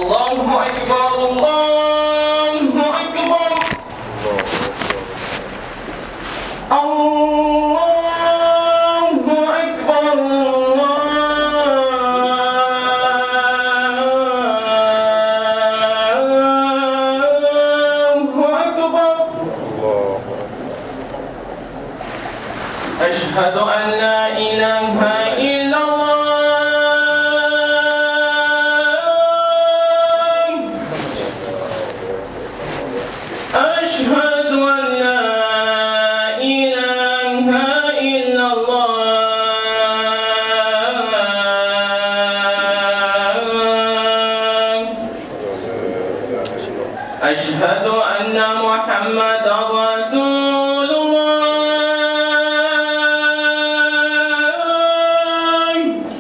الله أكبر الله أكبر الله أكبر الله أكبر أشهد أن لا إله إلا الله أشهد أن لا إله إلا الله أشهد أن محمد رسول الله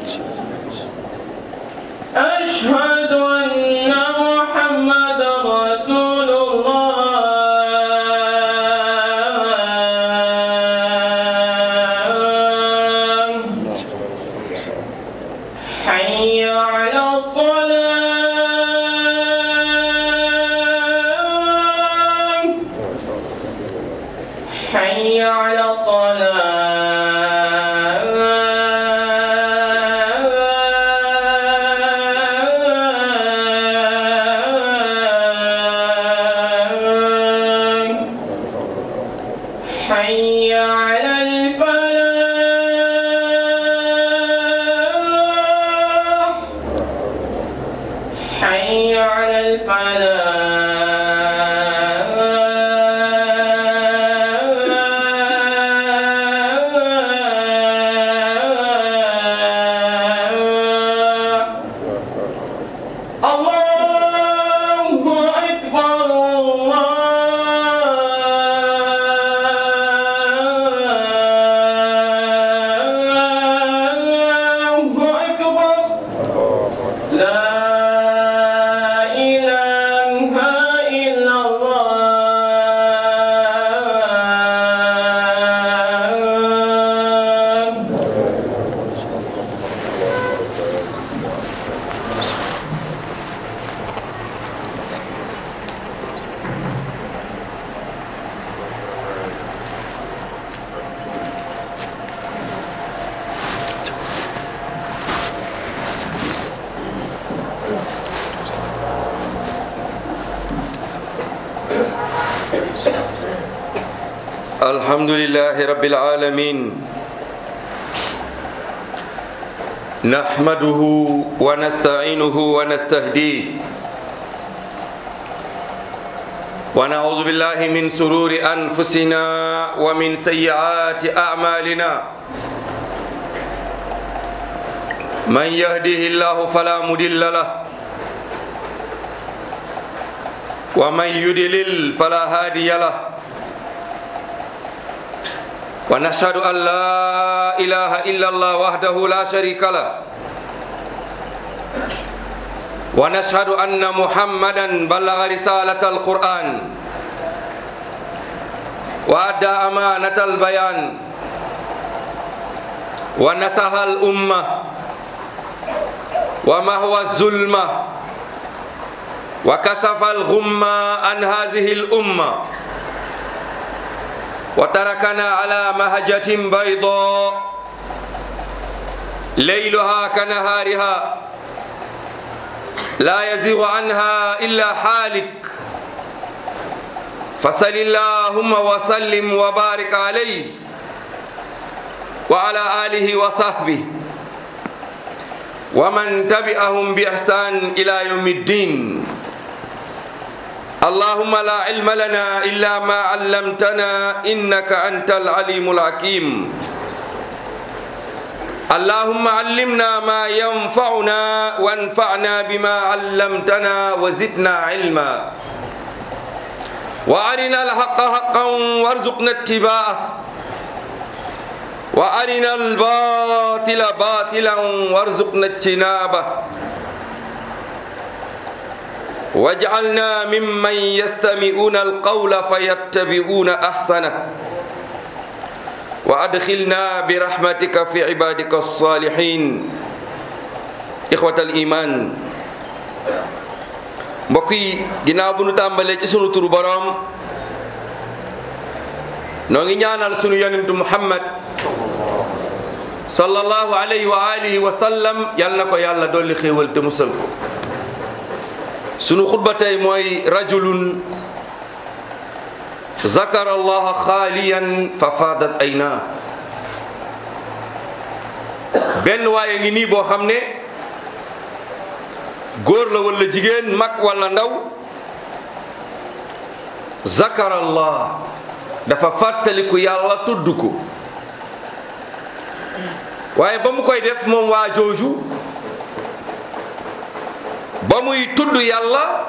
أشهد أن محمد رسول الله حي على الصلاة حي على الصلاة حي على الفلاح حي على الفلاح الله أكبر الله أكبر لا إله إلا الله الحمد لله رب العالمين نحمده ونستعينه ونستهديه ونعوذ بالله من سرور أنفسنا ومن سيئات أعمالنا من يهده الله فلا مضل له ومن يضلل فلا هادي له ونشهد أن لا إله إلا الله وحده لا شريك له ونشهد أن محمدا بلغ رسالة القرآن وأدى أمانة البيان ونصح الأمة ومهوى الظلمة وكسف الغمة عن هذه الأمة وتركنا على مهجة بيضاء ليلها كنهارها لا يزيغ عنها إلا حالك فصل اللهم وسلم وبارك عليه وعلى آله وصحبه ومن تبعهم بإحسان إلى يوم الدين اللهم لا علم لنا إلا ما علمتنا إنك أنت العليم الحكيم اللهم علمنا ما ينفعنا وانفعنا بما علمتنا وزدنا علما وأرنا الحق حقا وارزقنا اتباعه وأرنا الباطل باطلا وارزقنا اجتنابه واجعلنا ممن يستمعون القول فيتبعون احسنه وادخلنا برحمتك في عبادك الصالحين اخوه الايمان mbokk yi ginnaaw bu nu tàmbalee ci sunu turu boroom noo ngi ñaanal sunu yonentu muhammad sallallahu alayhi wa alihi wa sallam yal na ko yàlla dolli xéewal te musal ko sunu xutba tey mooy rajulun zakara allaha xaaliyan fa faadat aynaa benn waaye ngi nii boo xam ne góor la walla jigéen mag walla ndaw zakara allah dafa fàttaliku yàlla tudd ko waaye ba mu koy def moom waa jooju ba muy tudd yàlla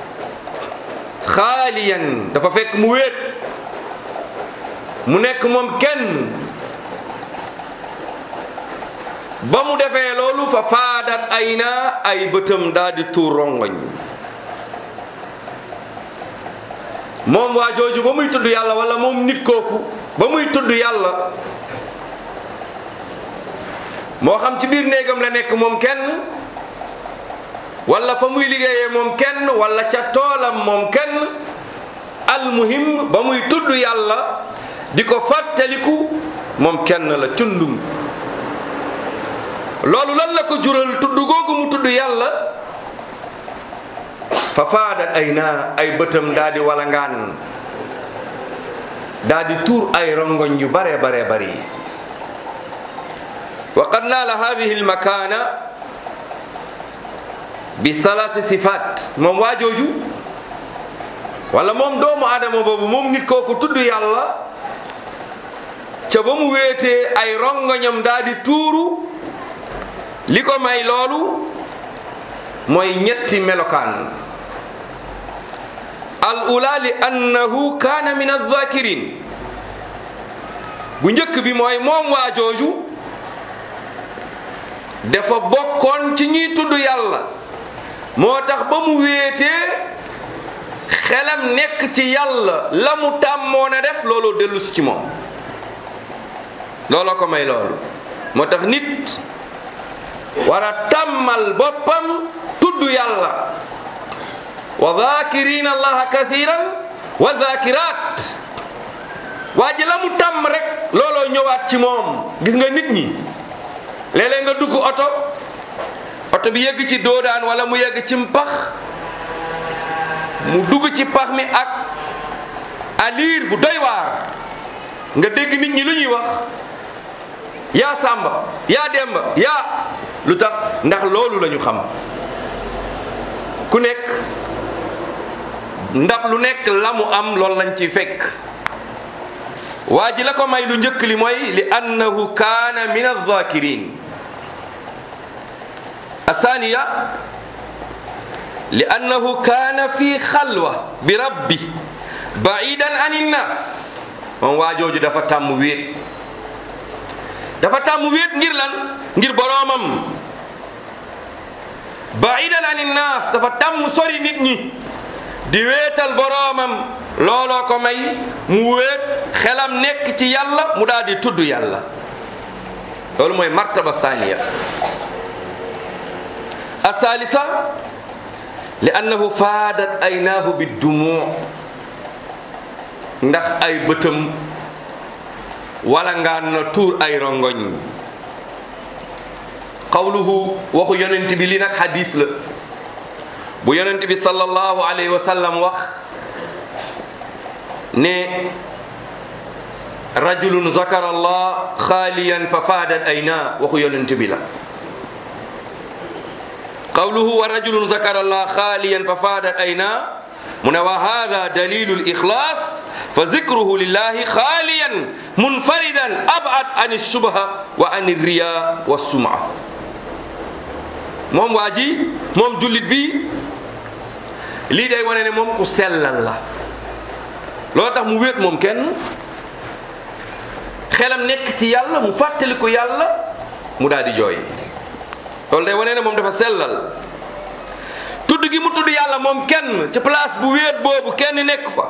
xaaliyan dafa fekk mu wéet mu nekk moom kenn ba mu defee loolu fa faadat ay na ay bëtam daal di tuur rongoñ moom waa jooju ba muy tudd yàlla wala moom nit kooku ba muy tudd yàlla moo xam ci biir néegam la nekk moom kenn wala fa muy liggéeyee moom kenn wala ca toolam moom kenn almuhim ba muy tudd yàlla di ko fàttaliku moom kenn la cundum loolu lan la ko jural tudd googu mu tudd yàlla fa faadat ay naa ay bëtam daa di walangaan daa di tuur ay rongoñ yu bare bare bari wa qad naala hadihi almakana bi salaasi sifaat moom waa jooju wala moom doomu adama boobu moom nit kooku tudd yàlla ca ba mu wéetee ay rongoñam daa di tuuru li ko may loolu mooy ñetti melokaan al ula li annahu kaana min adzakirin bu njëkk bi mooy moom waa jooju dafa bokkoon ci ñiy tudd yàlla moo tax ba mu wéetee xelam nekk ci yàlla la mu tàmmoon a def looloo dellusi ci moom looloo ko may loolu moo tax nit war a tàmmal boppam tudd yàlla wa zakirina allaha kathiran wa zakirat waa ji la mu tàmm rek looloo ñëwaat ci moom gis nga nit ñi léeg-léeg nga dugg oto oto bi yegg ci doodaan wala mu yegg ci pax mu dugg ci pax mi ak aliir bu doy waar nga dégg nit ñi lu ñuy wax yaa sàmba yaa demba yaa lu tax ndax loolu lañu xam ku nekk ndax lu nekk la mu am loolu lañ ciy fekk waa ji la ko may lu njëkk li mooy li annahu kaana min alzakirin الثانية لأنه كان في خلوة بربي بعيدا عن الناس moom waa jooju dafa tàmm wéet dafa tàmm wéet ngir lan ngir boroomam baidan an innaas dafa tàmm sori nit ñi di wéetal boroomam looloo ko may mu wéet xelam nekk ci yàlla mu daal di tudd yàlla loolu mooy martaba saaniya الثالثة لأنه فادت aynaahu بالدموع ndax ay bëtam wala ngaan na tuur ay rongoñ qawluhu waxu yonent bi li nag hadis la bu yonent bi sallallahu alayhi wa sallam wax ne rajulun zakara allah xaaliyan fa faadat aynaa waxu yonent bi la qawluhu wa rajulun zakara allah xaaliyan fa faadat aynaa mu ne wa hada dalilu lixlaas fa zikruhu lillahi xaaliyan munfaridan abad an shubha wa an riya wa suma moom waa ji moom jullit bi lii day wane ne moom ku sellal la loolu tax mu wéet moom kenn xelam nekk ci yàlla mu fàttali ko yàlla mu daal di jooy loolu day wane ne moom dafa sellal tudd gi mu tudd yàlla moom kenn ci place bu wéet boobu kenn nekk fa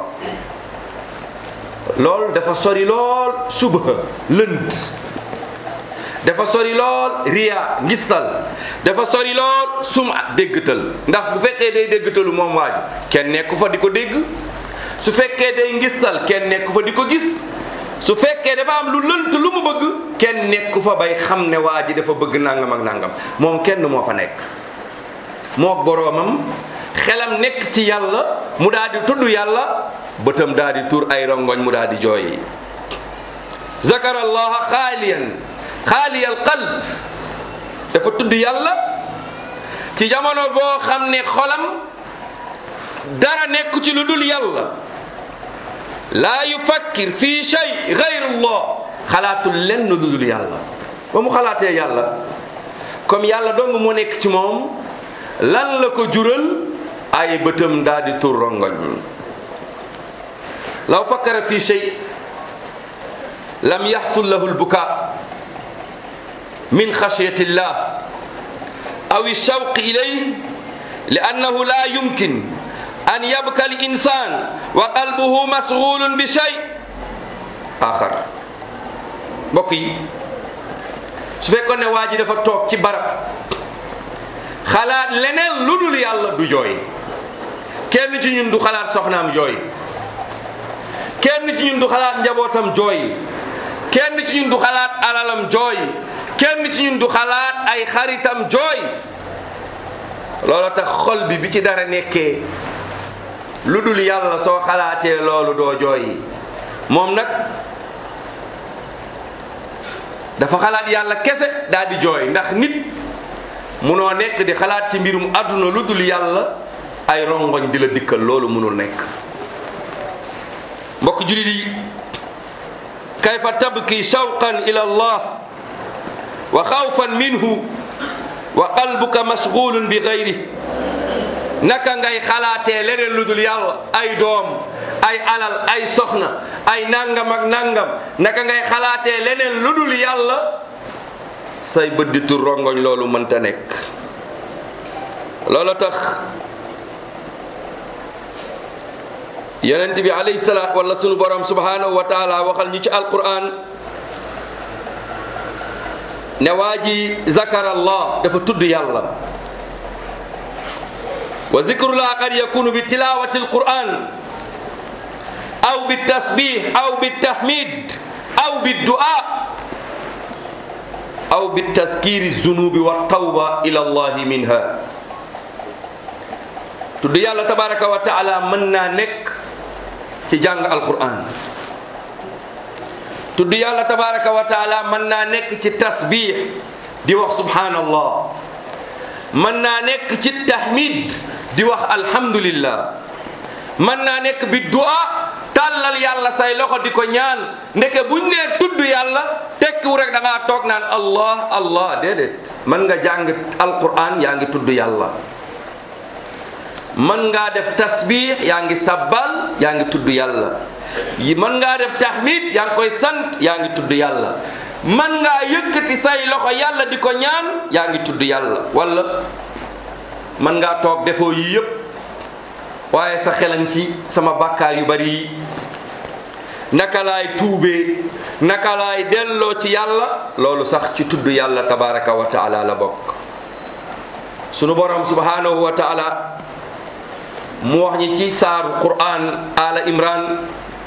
loolu dafa sori lool subha lënt dafa sori lool riya ngistal dafa sori lool suma déggtal ndax bu fekkee day déggtalu moom waa ji kenn nekku fa di ko dégg su fekkee day ngistal kenn nekku fa di ko gis su fekkee dafa am lu lënt lu mu bëgg kenn nekku fa bay xam ne waa ji dafa bëgg nangam ak nangam moom kenn moo fa nekk mook boroomam xelam nekk ci yàlla mu daal di tudd yàlla bëtam daal di tur ay rongoñ mu daal di jooy zakara allaha xaaliyan xaaliyal qalb dafa tudd yàlla ci jamono boo xam ne xolam dara nekk ci lu dul yàlla laa yufakkir fi shay gayrullah xalaatul lenn lu dul yàlla ba mu xalaatee yàlla comme yàlla dong moo nekk ci moom lan la ko jural ay bëtam daal di tur rongoñ law fakkara fi shay lam yaxsul lahu lbuka min xashyati llah aw shawq ilayh li annahu la yumkin an yabka al insan wa qalbuhu masghulun bi shay axar mbokk yi su fekkoon ne waa ji dafa toog ci barab xalaat leneen lu dul yàlla du jooy kenn ci ñun du xalaat soxnaam jooy kenn ci ñun du xalaat njabootam jooy kenn ci ñun du xalaat alalam jooy kenn ci ñun du xalaat ay xaritam jooy loolu tax xol bi bi ci dara nekkee lu dul yàlla soo xalaatee loolu doo jooy moom nag dafa xalaat yàlla kese daal di jooy ndax nit munoo nekk di xalaat ci mbirum àdduna lu dul yàlla ay rongoñ di la dikkal loolu munul nekk mbokk julit yi kayfa tabki shawqan ila allah wa xawfan minhu wa qalbuka mashghulun bi gayri naka ngay xalaatee leneen lu dul yàlla ay doom ay alal ay soxna ay nangam ak nangam naka ngay xalaatee leneen lu dul yàlla say bëdditu rongoñ loolu mënta nekk loolu tax yonent bi alayhi salaat wala sunu borom subhanahu wa taala waxal ñu ci alquran ne waa ji zakara allah dafa tudd yàlla wa zikrullah qad yakunu bi tilawati alquran aw bi tasbih aw bi tahmid aw bi du'a aw bi taskiri zunubi wa tawba ila allahi minha tudd yàlla tabaraka wa taala mën naa nekk ci jàng alquran tudd yàlla tabaraka wa taala mën naa nekk ci tasbih di wax subhanallah mën naa nekk ci tahmid di wax alhamdulillah mën naa nekk bi du'a tàllal yàlla say loxo di ko ñaan ndeke buñ nee tudd yàlla tekkiwu rek da ngaa toog naan allah allah déedéet mën nga jàng alquran yaa ngi tudd yàlla mën ngaa def tasbih yaa ngi sabbal yaa ngi tudd yàlla yi mën ngaa def tahmid yaa ngi koy sant yaa ngi tudd yàlla mën ngaa yëkkati say loxo yàlla di ko ñaan yaa ngi tudd yàlla wala mën ngaa toog defoo yi yëpp waaye sa xelan ci sama bàkkaar yu bari yi naka laay tuubee naka laay delloo ci yàlla loolu sax ci tudd yàlla tabaraka wa taala la bokk sunu borom subhanahu wa taala mu wax ñi ci saaru quran ala imran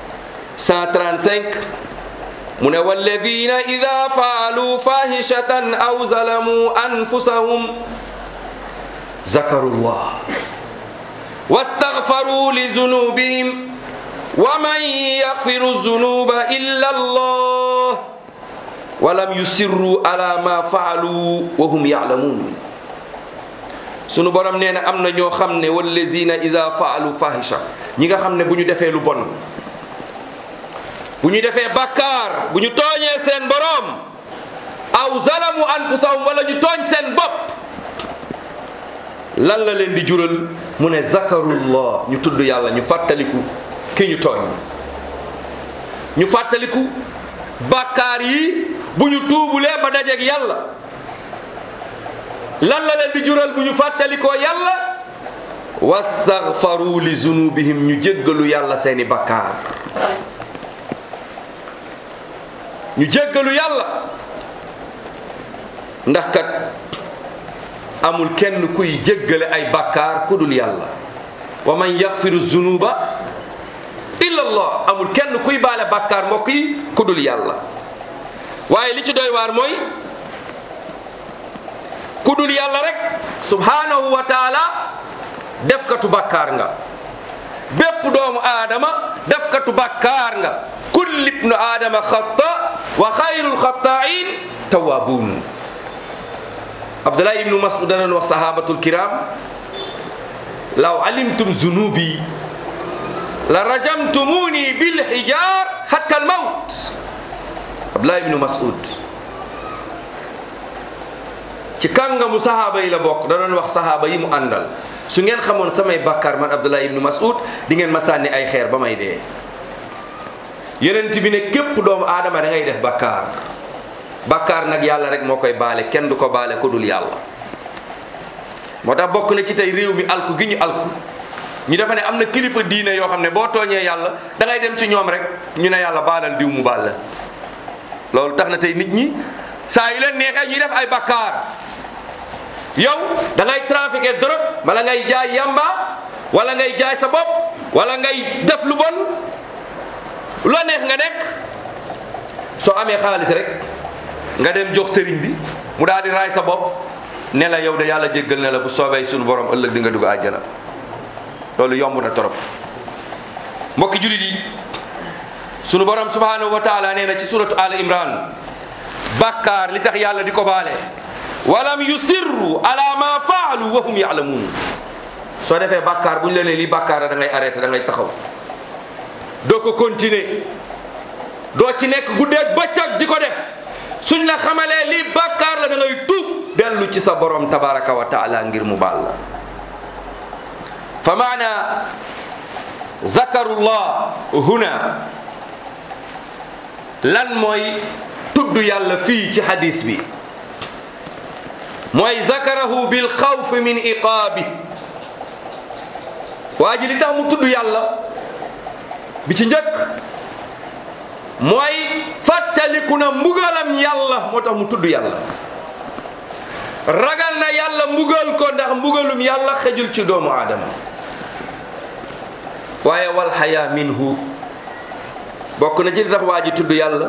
135 mu ne walladina ida faalu fahishatan aw zalamu anfusahum zakaru llah واستغفروا لذنوبهم ومن يغفر الذنوب إلا الله ولم يسروا على ما فعلوا وهم يعلمون sunu borom nee na am na ñoo xam ne wallazina iza faalu fahisha ñi nga xam ne bu ñu defee lu bon bu ñu defee bakkaar bu ñu tooñee seen borom aw zalamu anfusahum wala ñu tooñ seen bopp lan la leen di jural mu ne zakarullah ñu tudd yàlla ñu fàttaliku ki ñu tooñ ñu fàttaliku bàkkaar yi bu ñu tuubulee ba dajeeg yàlla lan la leen di jural bu ñu fàttalikoo yàlla wastaghfaru li zunubihim ñu jéggalu yàlla seeni bàkkaar ñu jéggalu yàlla ndax kat amul kenn kuy jéggale ay bakkaar ku dul yàlla wa man yaxfiru zunuba illa allah amul kenn kuy baale bakkaar mbokk yi ku dul yàlla waaye li ci doy waar mooy ku dul yàlla rek subhanahu wa taala defkatu bakkaar nga bépp doomu aadama defkatu bakkaar nga kulli ibnu aadama xata wa xayrul xataain tawaabuun abdullah ibnu masud danoon wax sahabatul kiram law alimtum zunubi la rajamtumuni bil hijar hatta al mawt abdullah ibnu masud ci kàngamu sahaaba yi la bokk da doon wax sahaaba yi mu àndal su ngeen xamoon samay bàkkaar man abdullah ibnu masud di ngeen ma sànni ay xeer ba may dee yonent bi ne képp doomu aadama da ngay def bàkkaar bàkkaar nag yàlla rek moo koy baale kenn du ko baale ko dul yàlla moo tax bokk na ci tey réew mi alku gi ñu alku ñu defa ne am na kilifa diine yoo xam ne boo tooñee yàlla da ngay dem ci ñoom rek ñu ne yàlla baalal diw mu baal la loolu tax na tey nit ñi saa yu leen neexee ñuy def ay bàkkaar yow da ngay trafiqué drogue wala ngay jaay yamba wala ngay jaay sa bopp wala ngay def lu bon lu neex nga nekk soo amee xaalis rek nga dem jox sëriñ bi mu daal di raay sa bopp ne la yow de yàlla jéggal ne la bu soobee suñu borom ëllëg di nga dugg àjjana loolu yomb na torop mbokki julit yi sunu borom subhanahu wa taala nee na ci suratu al imran bàkkaar li tax yàlla di ko baale walam yusirru ala ma faalu wa hum yaalamuun soo defee bàkkaar bu ñu la nee lii bàkkaar la da ngay arrêté da ngay taxaw doo ko continuer doo ci nekk guddeeg bëccëg di ko def suñ la xamalee lii bàkkaar la da ngay tuub dellu ci sa borom tabaraka wa taala ngir mu baal la fa maana zakarullah huna lan mooy tudd yàlla fii ci hadis bi mooy zakarahu bil xawf min iqaabi waa ji li tax mu tudd yàlla bi ci njëkk mooy fàttaliku na mbugalam yàlla moo tax mu tudd yàlla ragal na yàlla mbugal ko ndax mbugalum yàlla xejul ci doomu aadama waaye wal xaya minhu bokk na ci li tax waa ji tudd yàlla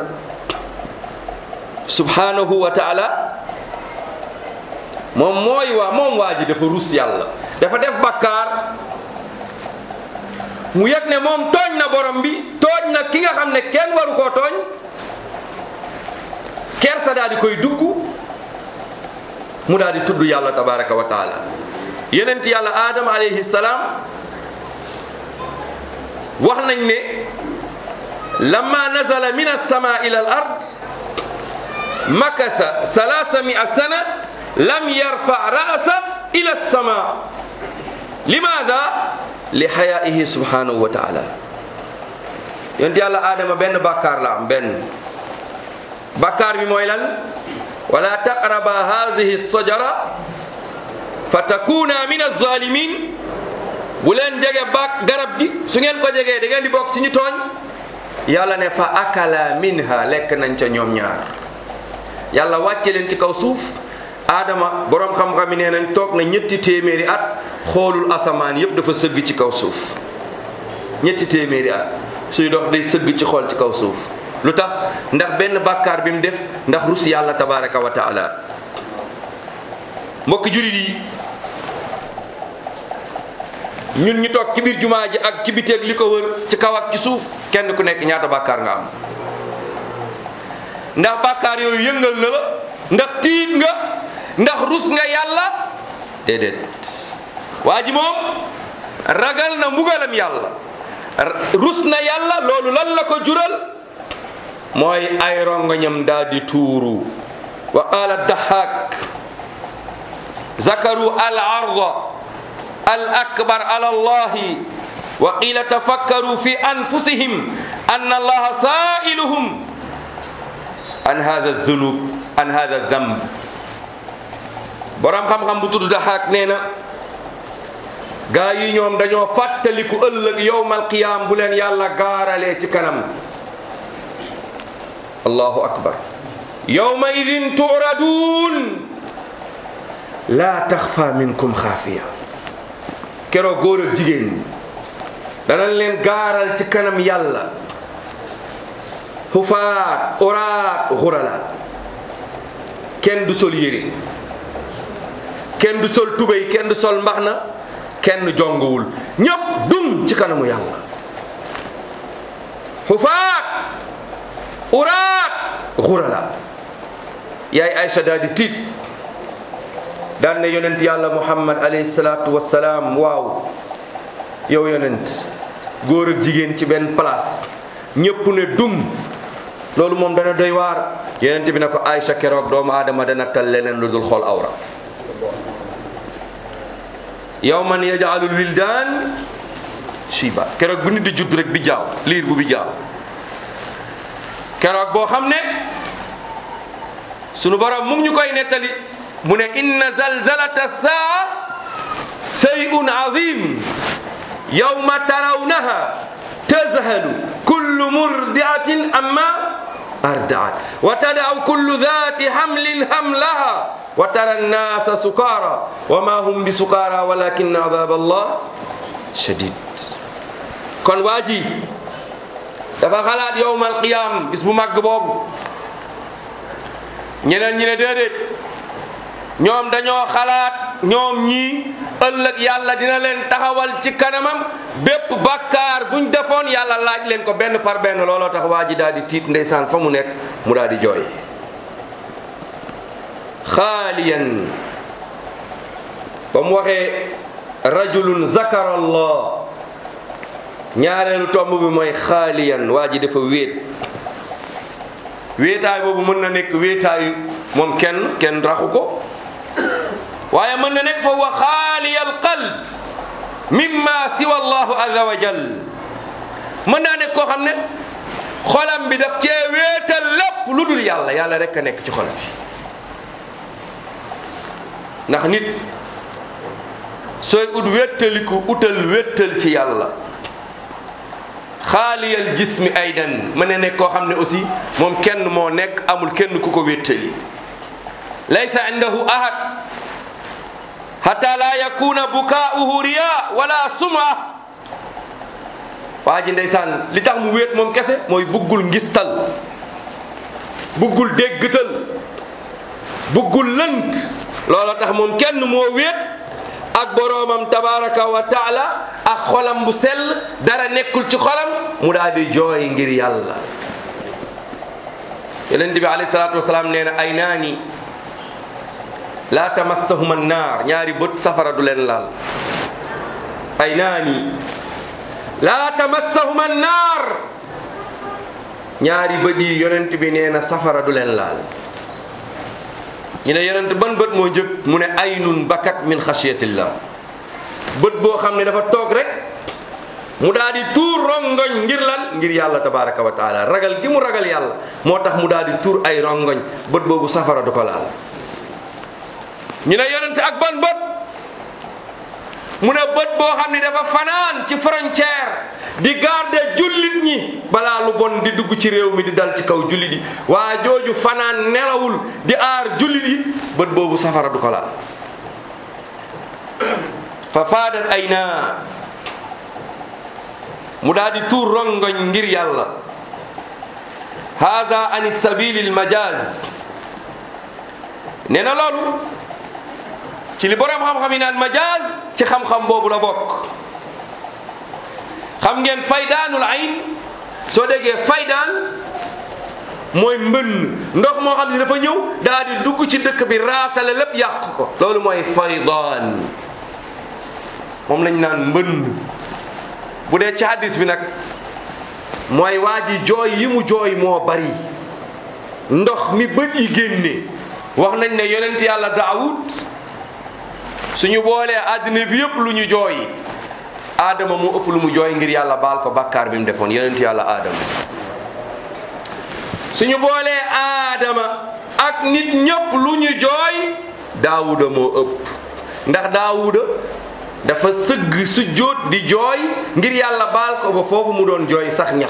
subhanahu wa taala moom mooy waa moom waa ji dafa rus yàlla dafa def bakkaar mu yëg ne moom tooñ na borom bi tooñ na ki nga xam ne kenn waru koo tooñ kersa daal di koy dugg mu daal di tudd yàlla tabaraka wa taala yenent yàlla aadama alayhi salaam wax nañ ne lamma nazala min alsama ila al ard makatha salasa mia sana lam yarfa ra'sa ila alsama limaada li xayaihi subhanahu wa taala yonent yàlla aadama benn bàkkaar la am benn bàkkaar bi mooy lan wala taqraba hadihi sajara fa takuna min alzalimin bu leen jege bak garab gi su ngeen ko jegee da ngeen di bokk ci ñu tooñ yàlla ne fa akala minha lekk nañ ca ñoom ñaar yàlla wàcce leen ci kaw suuf aadama boroom xam-xam yi nee nañ toog na ñetti téeméeri at xoolul asamaan yépp dafa sëgg ci kaw suuf ñetti téeméeri at suy dox day sëgg ci xool ci kaw suuf lu tax ndax benn bàkkaar bi mu def ndax rus yàlla tabaraka wa taala mbokki julit yi ñun ñu toog ci biir jumaa ji ak ci biteeg li ko wër ci kaw ak ci suuf kenn ku nekk ñaata bàkkaar nga am ndax bàkkaar yooyu yëngal na la ndax tiit nga ndax rus nga yàlla déedéet waa ji moom ragal na mbugalam yàlla rus na yàlla loolu lan la ko jural mooy ay rongoñam daal di tuuru wa qaala dahak zakaru al arda al akbar ala allahi wa qila tafakkaru fi anfusihim anna allaha sa'iluhum an hadha dhunub an hadha dhanb borom xam-xam bu tudd daxaak nee na gaa yi ñoom dañoo fàttaliku ëllëg yowmal qiyaam bu leen yàlla gaaralee ci kanam allahu akbar yowma idin turadun laa taxfa minkum xaafiya keroog góor ak jigéen ñi danañ leen gaaral ci kanam yàlla xufaat oraat xurala kenn du sol yére kenn du sol tubéy kenn du sol mbaxna kenn jonguwul ñépp dum ci kanamu yàlla xufaat uraat xurala yaay Aïcha daal di tiit daan ne yonent yàlla muhammad alayhi salaatu wassalaam waaw yow yonent góor ak jigéen ci benn place ñépp ne dum loolu moom dana doy waar yonent bi ne ko Aïcha keroog doomu aadama dana tal leneen lu dul xool awra yawman yaj'alul wildaan shiba keroog bu nit di judd rek bi jaaw liir bu bi jaaw keroog boo xam ne sunu borom mu ngi ñu koy nettali mu ne inna zalzalata saa shay'un azim yawma tarawnaha tazhalu kullu murdi'atin amma ardaat wa tada'u kullu dhati hamlin hamlaha wa tara an-nasa sukara wa ma hum bi sukara walakinna adhab Allah shadid kon waa ji dafa xalaat yawmal qiyam bis bu màgg boobu ñeneen ñi ne déedéet ñoom dañoo xalaat ñoom ñii ëllëg yàlla dina leen taxawal ci kanamam bépp bàkkaar buñ defoon yàlla laaj leen ko benn par benn looloo tax waa ji daal di tiit ndeysaan fa mu nekk mu daal di jooy xaaliyan ba mu waxee rajulun zakara allah ñaareelu tomb bi mooy xaaliyan waa ji dafa wéet wéetaay boobu mën na nekk wéetaayu moom kenn kenn raxu ko waaye mën na nekk fa wa xaaliyal qalb mimma siwa allahu azza wa jal mën naa nekk koo xam ne xolam bi daf cee wéetal lépp lu dul yàlla yàlla rek a nekk ci xol bi ndax nit sooy ut wéttaliku utal wéttal ci yàlla xaaliyal jismi aydan mën na nekk koo xam ne aussi moom kenn moo nekk amul kenn ku ko wéttali laysa indahu ahad hatta la yakuna bukaa'uhu riya wala suma waa ji ndeysaan li tax mu wéet moom kese mooy buggul ngistal buggul déggtal buggul lënt looloo tax moom kenn moo wéet ak boroomam tabaraka wa taala ak xolam bu sell dara nekkul ci xolam mu daal di jooy ngir yàlla yonent bi alayhi salaatu wasalaam nee na ay naani laa tamassahum annaar ñaari bët safara du leen laal ay naani laa tamassahum annaar ñaari bët yi yonent bi nee na safara du leen laal ñu ne yonent ban bët moo njëkk mu ne aynun bakat min xasiyatillah bët boo xam ne dafa toog rek mu daal di tuur rongoñ ngir lan ngir yàlla tabaraka wa taala ragal gi mu ragal yàlla moo tax mu daal di tuur ay rongoñ bët boobu safara du ko laal ñu ne yonent ak ban bët mu ne bët boo xam ne dafa fanaan ci frontière di garder jullit ñi balaa lu bon di dugg ci réew mi di dal ci kaw jullit yi waa jooju fanaan nelawul di aar jullit yi bët boobu safara du ko laal fa faadat ay naa mu daal di tuur rongoñ ngir yàlla haada an sabili almajaz nee na loolu ci li borom xam-xam yi naan majaz ci xam-xam boobu la bokk xam ngeen faydaanul ayn soo déggee faydaan mooy mbënn ndox moo xam ne dafa ñëw daal di dugg ci dëkk bi raatale lépp yàq ko loolu mooy faydaan moom lañ naan mbënn bu dee ci hadis bi nag mooy waa ji jooy yi mu jooy moo bari ndox mi bët yi génne wax nañ ne yonent yàlla daawud suñu boolee àddina bi yëpp lu ñu jooy aadama mu ëpp lu mu jooy ngir yàlla baal ko bàkkaar bi mu defoon yonent yàlla aadama suñu boolee aadama ak nit ñëpp lu ñu jooy daawuda moo ëpp ndax daawuda dafa sëgg su jóot di jooy ngir yàlla baal ko ba foofu mu doon jooy sax ñax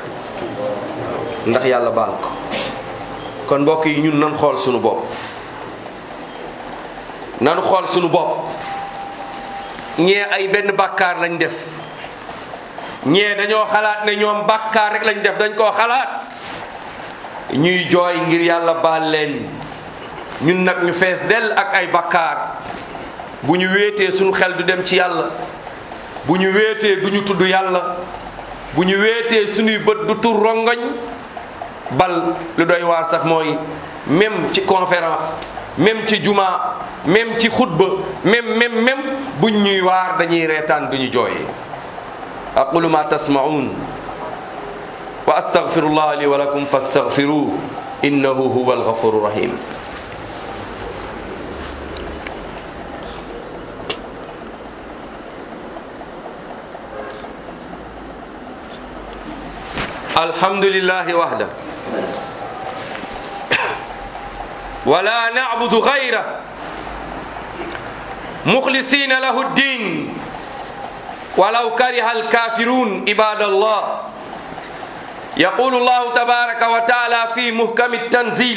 ndax yàlla baal ko kon mbokk yi ñun nan xool suñu bopp nanu xool sunu bopp ñee ay benn bàkkaar lañ def ñee dañoo xalaat ne ñoom bàkkaar rek lañ def dañ koo xalaat ñuy jooy ngir yàlla baal leen ñun nag ñu fees dell ak ay bàkkaar bu ñu wéetee sunu xel du dem ci yàlla bu ñu wéetee du ñu tudd yàlla bu ñu wéetee sunuy bët du tur rongoñ bal lu doy waar sax mooy même ci conférence même ci juma même ci xutba même même même buñ ñuy waar dañuy reetaan duñu jooyee aqulu ma tasmaun wa astaghfirullah li wa lakum fastaghfiruh innahu huwa alghafuru rahim alhamdulillahi wahda ولا نعبد غيره مخلصين له الدين ولو كره الكافرون عباد الله يقول الله تبارك وتعالى في محكم التنزيل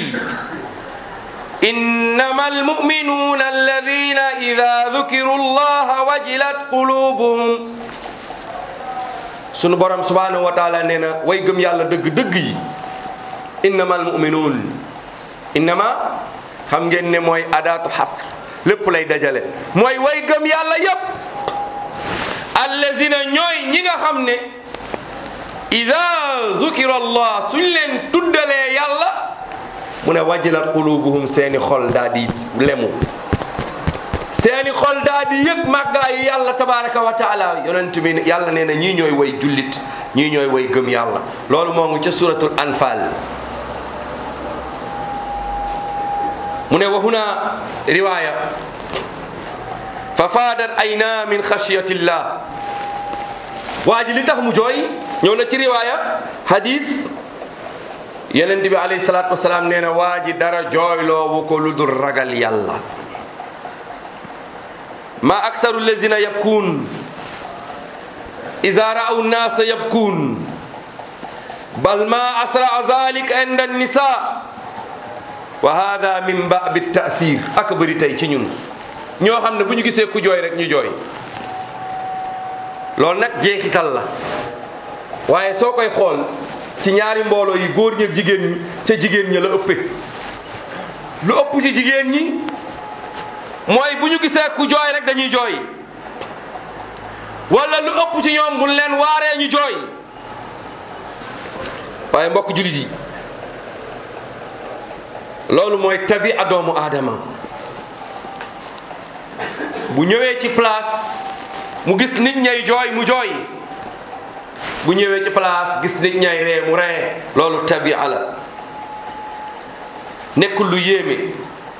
إنما المؤمنون الذين إذا ذكروا الله وجلت قلوبهم sunu borom subhanahu wa taala nee na way gëm yàlla dëgg dëgg yi innamal muminuun innama xam ngeen ne mooy adaatu xasr lépp lay dajale mooy way gëm yàlla yépp allazina ñooy ñi nga xam ne ida zukira allah suñ leen tuddalee yàlla mu ne wajilat qulubuhum seeni xol daa di lemu seeni xol daa di yëg màggaayu yàlla tabaraka wa taala yonent bi yàlla nee na ñii ñooy way jullit ñii ñooy way gëm yàlla loolu moo ngi ca suratul anfal mu ne wa huna riwaya fa faadat ayna min xashiyatillah waa ji li tax mu jooy ñëw na ci riwaya hadis yonent bi alayhi salaatu wasalaam nee na waa ji dara jooyloowu ko lu dul ragal yàlla ma aksaru lazina yabkuun ida ra'aw nnaasa yabkuun bal ma asraa zalik inda annisa wa hada min baabi taasir ak bëri tey ci ñun ñoo xam ne bu ñu gisee ku jooy rek ñu jooy loolu nag jeexital la waaye soo koy xool ci ñaari mbooloo yi góor ñi ak jigéen ñi ca jigéen ñi la ëppe lu ëpp ci jigéen ñi mooy bu ñu gisee ku jooy rek dañuy jooy wala lu ëpp ci ñoom buñ leen waaree ñu jooy waaye mbokk jullit yi loolu mooy tabi a doomu aadama bu ñëwee ci place mu gis nit ñay jooy mu jooy bu ñëwee ci place gis nit ñay ree mu ree loolu tabi la nekkul lu yéeme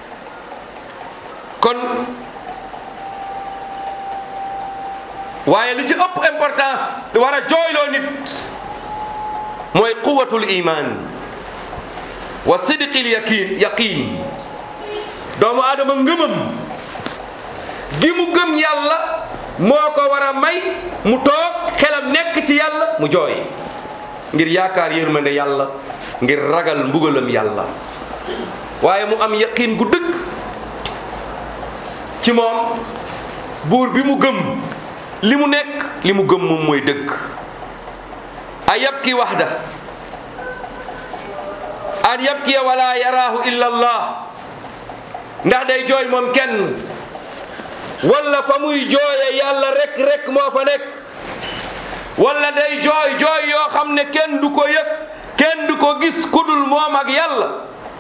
kon waaye li ci ëpp importance li war a jooyloo nit mooy quwatul iman wa sidqil yaqin yaqin doomu aadama ngëmam gi mu gëm yàlla moo ko war a may mu toog xelam nekk ci yàlla mu jooy ngir yaakaar yërmande yàlla ngir ragal mbugalam yàlla waaye mu am yaqin gu dëgg ci moom buur bi mu gëm li mu nekk li mu gëm moom mooy dëgg a yabki waxda an yabkiya wala yaraahu illa allah ndax day jooy moom kenn wala fa muy jooye yàlla rek rek moo fa nekk wala day jooy jooy yoo xam ne kenn du ko yëg kenn du ko gis kudul moom ak yàlla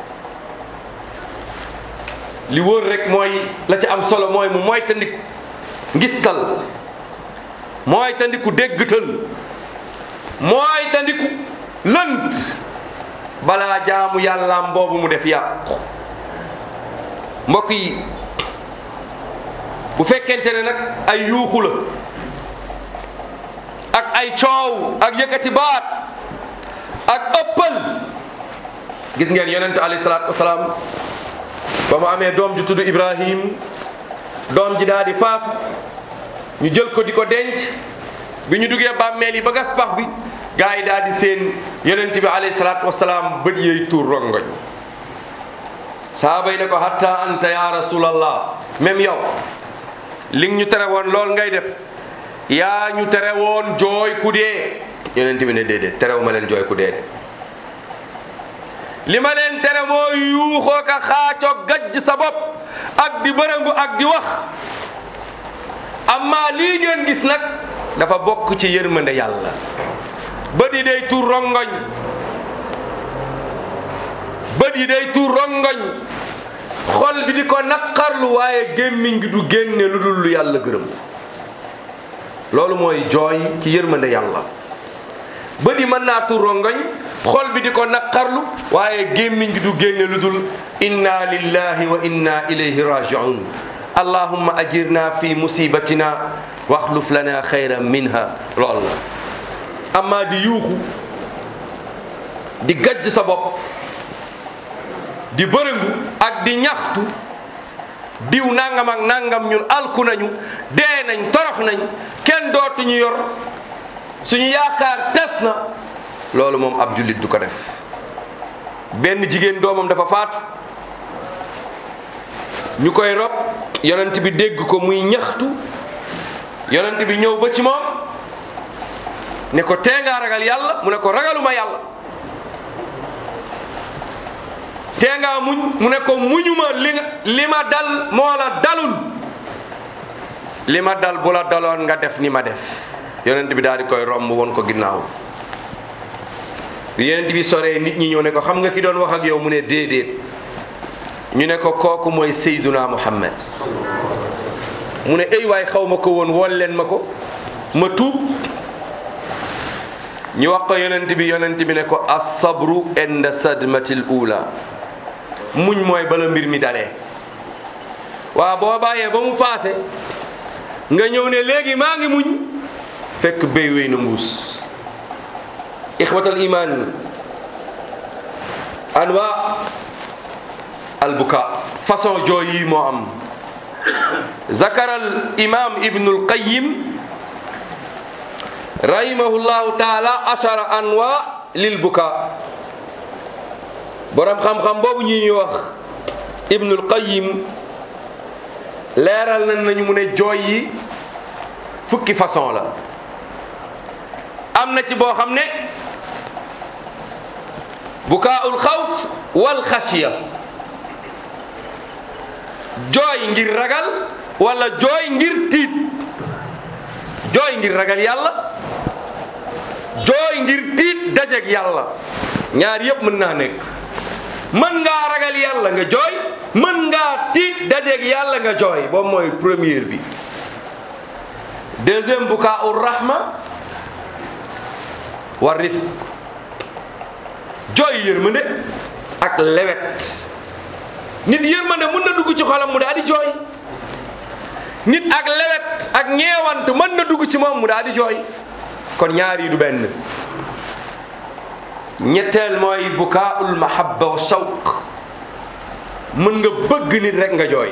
li wóor rek mooy la ci am solo mooy mu mooy tandiku ngistal mooy tandiku déggtal mooy tandiku lënt balaa jaamu yàllaam boobu mu def yàqu mbokk yi bu fekkente ne nag ay yuuxu la ak ay coow ak yëkkati baat ak ëppal gis ngeen yonente alayhi salaatu wasalaam ba mu amee doom ju tudd Ibrahim doom ji daal di faatu ñu jël ko di ko denc bi ñu duggee bàmmeel yi ba gas pax bi gaa yi daal di seen yonent bi alayhi salaatu wasalaam bët yeey tuur rongoñ saaba yi ne ko hatta anta ya rasulallah même yow li ñu tere woon lool ngay def yaa ñu tere woon jooy ku dee yonent bi ne déedéet terewu ma leen jooy ku dee de li ma leen tere mooy yuuxoo ka xaacoo gajj sa bopp ak di bërëngu ak di wax amma lii ngeen gis nag dafa bokk ci yërmande yàlla bët yi day tuur rongoñ bët yi day tuur rongoñ xol bi di ko naqarlu waaye gémmiñ gi du génne lu dul lu yàlla gërëm loolu mooy jooy ci yërmande yàlla bët yi mën naa tuur rongoñ xol bi di ko naqarlu waaye gémmiñ gi du génne lu dul inna lillahi wa inna ilayhi rajiun allahumma ajirna fi musibatina waxluf lana xayran minha lool la amma di yuuxu di gajj sa bopp di bërëngu ak di ñaxtu diw nangam ak nangam ñun alku nañu dee nañ torox nañ kenn dootuñu yor suñu yaakaar tes na loolu moom ab jullit du ko def benn jigéen doomam dafa faatu ñu koy rob yonent bi dégg ko muy ñaxtu yonent bi ñëw ba ci moom ne ko tee ngaa ragal yàlla mu ne ko ragaluma yàlla tee ngaa muñ mu ne ko muñuma li nga li ma dal moo la dalul li ma dal bu la daloon nga def ni ma def yonent bi daal di koy romb woon ko ginnaaw bi yonent bi soree nit ñi ñëw ne ko xam nga ki doon wax ak yow mu ne déedéet ñu ne ko kooku mooy Seyduna Muhammad mu ne ay waay xaw ma ko woon wool leen ma ko ma tuub ñu wax ko yonent bi yonent bi ne ko as-sabru inda sadmatil ula muñ mooy bala mbir mi dalee waaw boo bàyyee ba mu paase nga ñëw ne léegi maa ngi muñ fekk béy wéy na mbuus ixwatal iman anwa albuka façon jooy yi moo am zakaral imam ibnul qayyim rahimahullahu taala ashara anwa lil buka borom xam-xam boobu ñi ñuy wax ibnul qayyim leeral nañ nañu mu ne jooy yi fukki façon la am na ci boo xam ne bukaa'ul xawf wal xasiya jooy ngir ragal wala jooy ngir tiit jooy ngir ragal yàlla jooy ngir tiit dajeg yàlla ñaar yépp mën naa nekk mën ngaa ragal yàlla nga jooy mën ngaa tiit dajeg yàlla nga jooy boobu mooy première bi deuxième bukaa'ur rahma war rifq jooy yërmande ak lewet nit yërmande mën na dugg ci xolam mu daal di jooy nit ak lewet ak ñeewant mën na dugg ci moom mu daal di jooy kon ñaar yi du benn ñetteel mooy bukaa'ul mahabba wa shawq mën nga bëgg nit rek nga jooy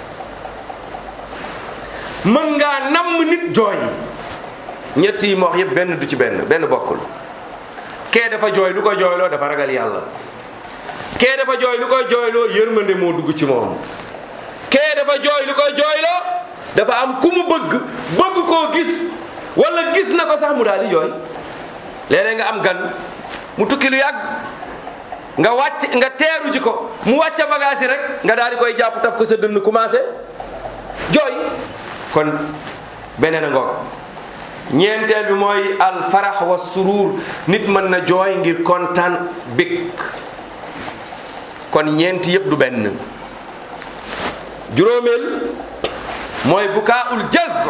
mën ngaa namm nit jooy ñett yi ma wax yëpp benn du ci benn benn bokkul kee dafa jooy lu ko jooyloo dafa ragal yàlla kee dafa jooy lu koy jooyloo yërmande moo dugg ci moom kee dafa jooy lu koy jooyloo dafa am ku mu bëgg bëgg koo gis wala gis na ko sax mu daal di jooy léeg-léeg nga am gan mu tukki lu yàgg nga wàcc nga teeru ji ko mu wàcca bagage yi rek nga daal di koy jàpp taf ko sa dënn commencé jooy kon beneen a ngoog ñeenteel bi mooy al farax wa suruur nit mën na jooy ngir kontaan bég kon ñeenti yëpp du benn juróomeel mooy bukaa'ul jaz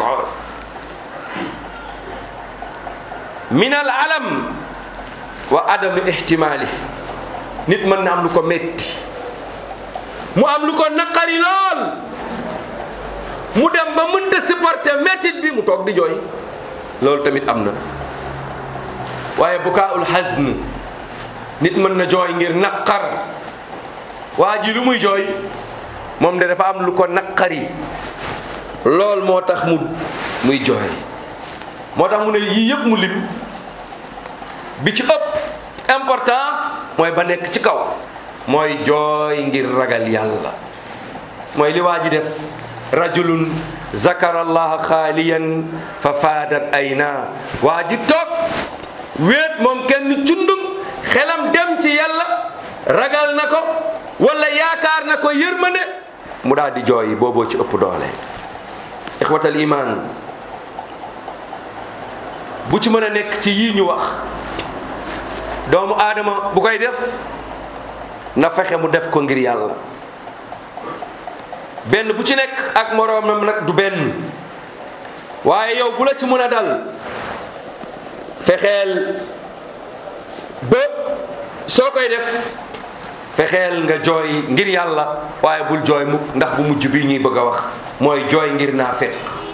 min al alam wa adami ihtimaali nit mën na am lu ko metti mu am lu ko naqari lool mu dem ba mënta supporter mettit bi mu toog di jooy loolu tamit am na waaye bukaa'ul hazn nit mën na jooy ngir naqar waa ji lu muy jooy moom de dafa am lu ko naqari lool moo tax mu muy jooy moo tax mu ne yii yëpp mu lim bi ci ëpp importance mooy ba nekk ci kaw mooy jooy ngir ragal yàlla mooy li waa ji def rajulun zakara allaha xaaliyan fa faadat ayna waa ji toog wéet moom kenn cundum xelam dem ci yàlla ragal na ko wala yaakaar na ko yërmande mu daal di jooy booboo ci ëpp doole ixwatal iman bu ci mën a nekk ci yii ñu wax doomu aadama bu koy def na fexe mu def ko ngir yàlla benn bu ci nekk ak moroomam nag du benn waaye yow bu la ci mën a dal fexeel ba soo koy def fexeel nga jooy ngir yàlla waaye bul jooy mukk ndax bu mujj bi ñuy bëgg a wax mooy jooy ngir naafeq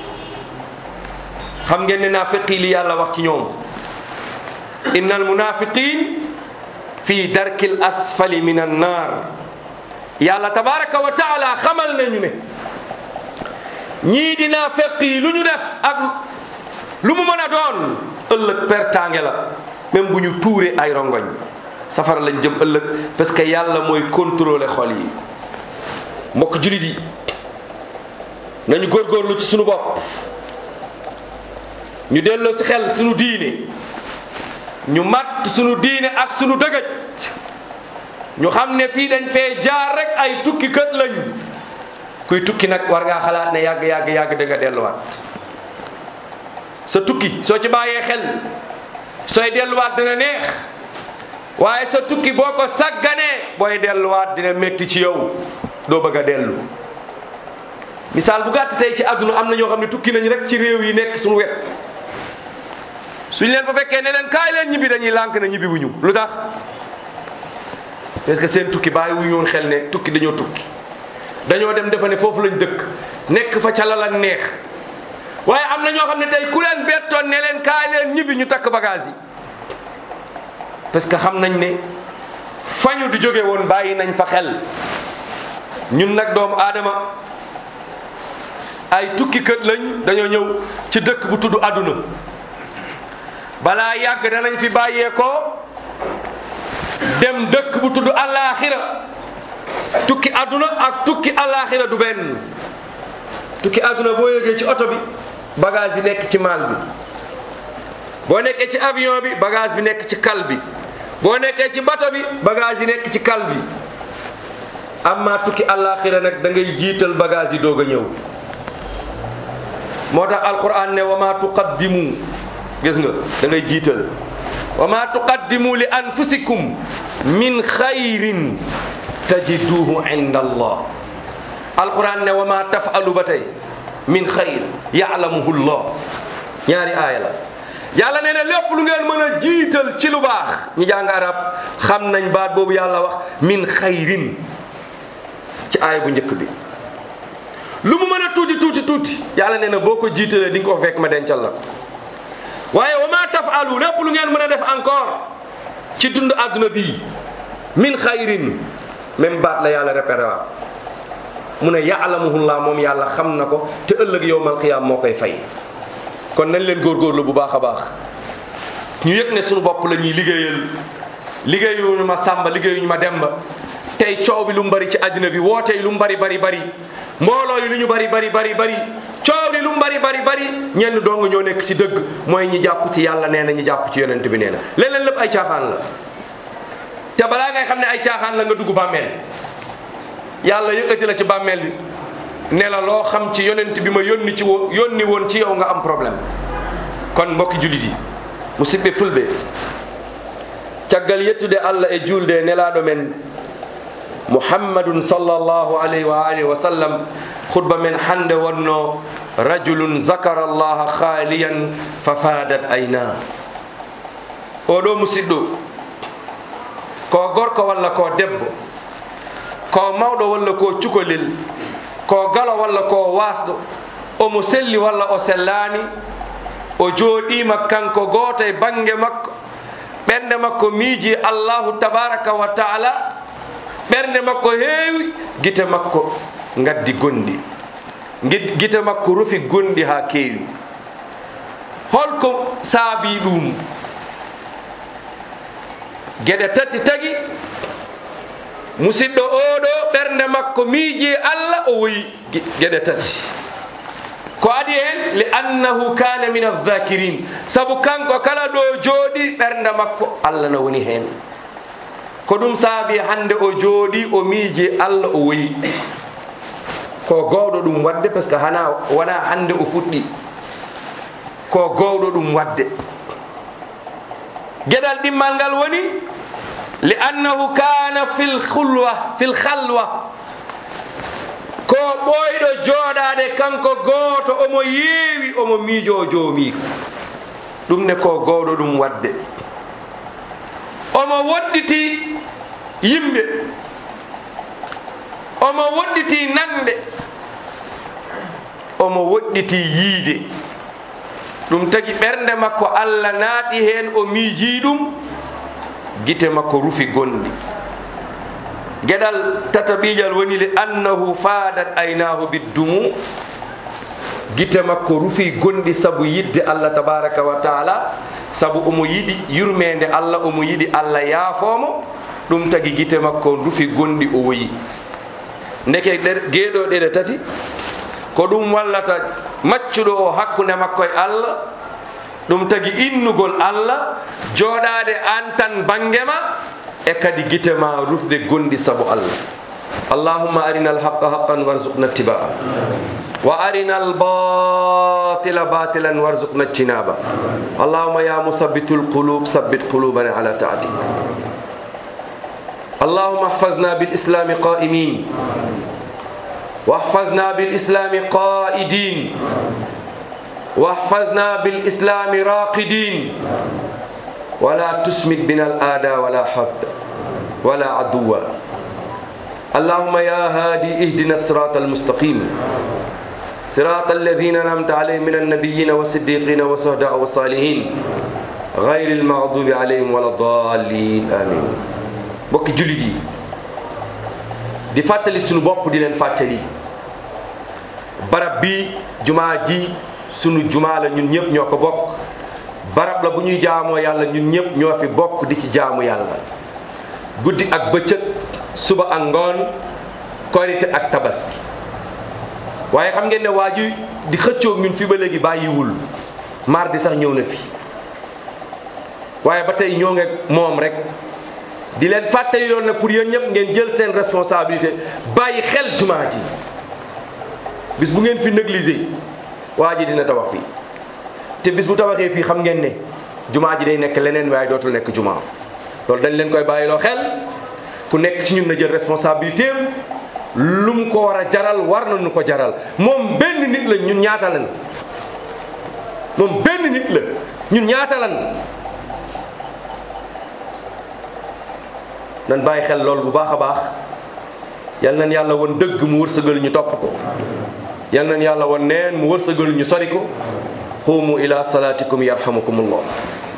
xam ngeen ne naafiqi li yàlla wax ci ñoom inna al munafiqin fi darkil asfali min an naar yàlla tabaraka wa taala xamal nañu ne ñii di naafiq yi lu ñu def ak lu mu mën a doon ëllëg pertaange la même bu ñu tuuree ay rongoñ safara lañ jëm ëllëg parce que yàlla mooy contrôler xol yi mbokk julit yi nañu góorgóorlu ci sunu bopp ñu delloo ci xel sunu diine ñu matt sunu diine ak sunu dëgëj ñu xam ne fii dañ fee jaar rek ay tukki kët lañ kuy tukki nag war ngaa xalaat ne yàgg yàgg yàgg da nga delluwaat sa tukki soo ci bàyyee xel sooy delluwaat dina neex waaye sa tukki boo ko sagganee booy delluwaat dina métti ci yow doo bëgg a dellu misaal bu gàtt tey ci àdduna am na ñoo xam ne tukki nañ rek ci réew yi nekk suñu wet suñ leen fa fekkee ne leen kaay leen ñibbi dañuy lànk na ñibbi wuñu lu tax parce que seen tukki bàyyi wuñu woon xel ne tukki dañoo tukki dañoo dem defa ne foofu lañ dëkk nekk fa ca la la neex waaye am na ñoo xam ne tey ku leen bettoon ne leen kaay leen ñibbi ñu takk bagage yi parce que xam nañ ne fañu di jóge woon bàyyi nañ fa xel ñun nag doomu aadama ay tukki kët lañ dañoo ñëw ci dëkk bu tudd àdduna balaa yàgg danañ fi bàyyeekoo dem dëkk bu tudd àllaaxira tukki àdduna ak tukki àllaaxira du benn tukki àdduna boo yëgee ci oto bi bagage yi nekk ci maal bi boo nekkee ci avion bi bagage bi nekk ci kal bi boo nekkee ci bato bi bagage yi nekk ci kal bi amma tukki àllaaxira nag da ngay jiital bagage yi doog a ñëw moo tax alquran ne wa ma tuqaddimu gis nga da ngay jiital wa ma tuqaddimu li anfusikum min xayrin tajiduhu inda allah alquran ne wa ma tafalu ba tey min xayr yaalamuhu llah ñaari aaya la yàlla nee na lépp lu ngeen mën a jiital ci lu baax ñi jàng arab xam nañ baat boobu yàlla wax min xayrin ci aaya bu njëkk bi lu mu mën a tuuti tuuti tuuti yàlla nee na boo ko jiitalee di nga ko fekk ma dencal la ko waaye wa ma tafalu lépp lu ngeen mën a def encore ci dund àdduna bii min xayrin même baat la yàlla répété waat mu ne yaalamuhullah moom yàlla xam na ko te ëllëg yowmal qiyaam moo koy fay kon nañ leen góorgóorlu bu baax a baax ñu yëg ne suñu bopp la ñuy liggéeyal liggéeyuñu ma sàmba liggéeyuñu ma demba tey coow bi lu mu bari ci àddina bi woote yi lu mu bari bari bari mbooloo yi lu ñu bari bari bari bari coow li lu mu bari bari bari ñenn dong ñoo nekk ci dëgg mooy ñi jàpp ci yàlla nee na ñi jàpp ci yonent bi nee na leneen lépp ay caaxaan la te balaa ngay xam ne ay caaxaan la nga dugg bàmmeel yàlla yëkkati la ci bàmmeel bi ne la loo xam ci yonent bi ma yónni ci wo yónni woon ci yow nga am problème kon mbokki jullit yi musidɓe fulɓe caggal yettude allah e julde nelaɗo men muhammadun sallllahu alayhi wa alihi wa sallam khutba men hande wonno rajulun zakara allaha khaliyan fa fadat ayna oɗo musidɗo ko gorko walla ko debbo ko mawɗo walla ko cukalel ko galo walla ko wasɗo omo selli walla o sellani o jooɗima kanko gooto e bange makko ɓernde makko miiji allahu tabaraka wa taala ɓernde makko heewi gite makko gaddi gonɗi gite makko rufi gonɗi ha keewi holko saabi ɗum geɗe tati tagi musidɗo oɗo ɓernde makko miiji allah o woyi geɗe tati ko adi hen li annahu kana min aldhakirin saabu kanko kala ɗo jooɗi ɓernde makko allah no woni hen ko ɗum saabi hande o jooɗi o miiji allah o woyi ko gowɗo ɗum wadde par ce que hana wona hande o fuɗɗi ko gowɗo ɗum wadde gueɗal ɗimmal ngal woni li annahu kana fil khulwa fil khalwa ko ɓoyɗo jooɗade kanko gooto omo yeewi omo miijo o joomiko ɗum ne ko gowɗo ɗum wadde omo woɗɗiti yimɓe omo woɗɗiti nande omo woɗɗiti yiide ɗum tagi ɓernde makko allah naati hen o miiji ɗum gite makko rufi gonɗi gueɗal tataɓiƴal woni li annahu fadat aynahu biddumu gite makko rufi gonɗi saabu yidde allah tabaraka wa taala saabu omo yiɗi yurmede allah omo yiɗi allah yaafomo ɗum tagi gite makko rufi gonɗi o woyi ndeke geeɗo ɗeɗe tati ko ɗum wallata maccuɗo o hakkude makko e allah ɗum tagi innugol allah jooɗade an tan bangema e kadi gite ma rufde gonɗi saabu allah allahumma arina alhaqa haqqan warzuqna ittibaa wa arina albatila batilan warzuqna ijtinaba allahumma ya muthabitu alqulub thabbit qulubana ala taatik اللهم احفظنا بالإسلام قائمين واحفظنا بالإسلام قائدين واحفظنا بالإسلام راقدين ولا تسمد بنا الآداء ولا حفظ ولا عدوا اللهم يا هادي اهدنا الصراط المستقيم صراط الذين أنعمت عليهم من النبيين والصديقين والشهداء والصالحين غير المغضوب عليهم ولا الضالين آمين mbokki jullit yi di fàttali sunu bopp di leen fàttali barab bi jumaa ji sunu jumaa la ñun ñëpp ñoo ko bokk barab la bu ñuy jaamoo yàlla ñun ñëpp ñoo fi bokk di ci jaamu yàlla guddi ak bëccëg suba ak ngoon korite ak tabaski waaye xam ngeen ne waa ji di xëccoog ñun fi ba léegi bàyyiwul mardi sax ñëw na fi waaye ba tey ñoo nge moom rek di leen fàttali yoon na pour yéen ñëpp ngeen jël seen responsabilité bàyyi xel jumaa ji bis bu ngeen fi négligé waa ji dina tabax fii te bis bu tabaxee fii xam ngeen ne jumaa ji day nekk leneen waaye dootul nekk jumaa loolu dañ leen koy bàyyiloo xel ku nekk ci ñun na jël responsabilité am lu mu ko war a jaral war nañu ko jaral moom benn nit la ñun ñaata lan moom benn nit la ñun ñaata lan nan bàyyi xel loolu bu baax a baax yal nañ yàlla woon dëgg mu wërsëgal ñu topp ko yal nañ yàlla woon neen mu wërsëgal ñu sori ko qumu ila salatikum yarhamukumullah